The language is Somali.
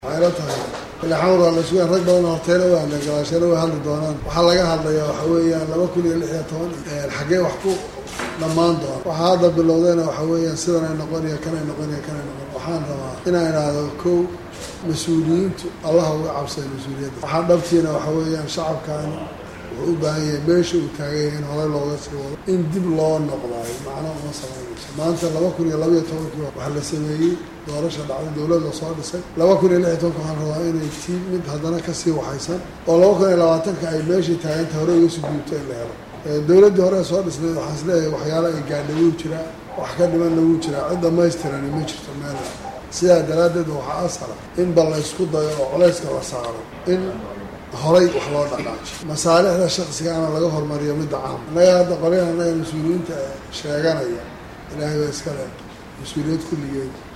waxay la tahay ilxamar waa la sugan rag badan horteena u hadleen gadaasheena way hadli doonaan waxaa laga hadlayaa waxa weeyaan laba kun iyo lix iyo toban xaggee wax ku dhammaan doona waxaa hadda bilowdayna waxa weeyaan sidan ay noqonaya kanay noqonaya kanay noqon waxaan rabaa inaan idhaahdo kow mas-uuliyiintu allaha uga cabsay mas-uuliyadda waxaa dhabtiina waxa weeyaan shacabkaani wuxuu u baahan yahay meesha uu taagan yahay in horey looga sii wado in dib loo noqdaayo macno uma samaynayso maanta laba kun iyo labaiyo tobankii waxaa la sameeyey doorasha dhacday dowlad la soo dhisay laba kun iyo lix iyo tobanka waxaan rabaa inay tii mid haddana kasii waxaysan oo laba kun iyo labaatanka ay meeshai taaganta hore iga soo guubto in la helo dowladdii hore soo dhisnayd waxaan is leeyahay waxyaala ay gaadha wuu jiraa wax ka dhimanna wuu jiraa cid dhammaystirani ma jirto meel sidaa daraaddeed waxaa asala in bal la ysku dayo oo culayska la saaro in horay wax loo dhaqaajo masaalixda shaksigaana laga hormariyo midda caam annaga hadda qolyahan annaga mas-uuliyiinta sheeganaya ilaahay baa iska leh mas-uuliyad kulligeed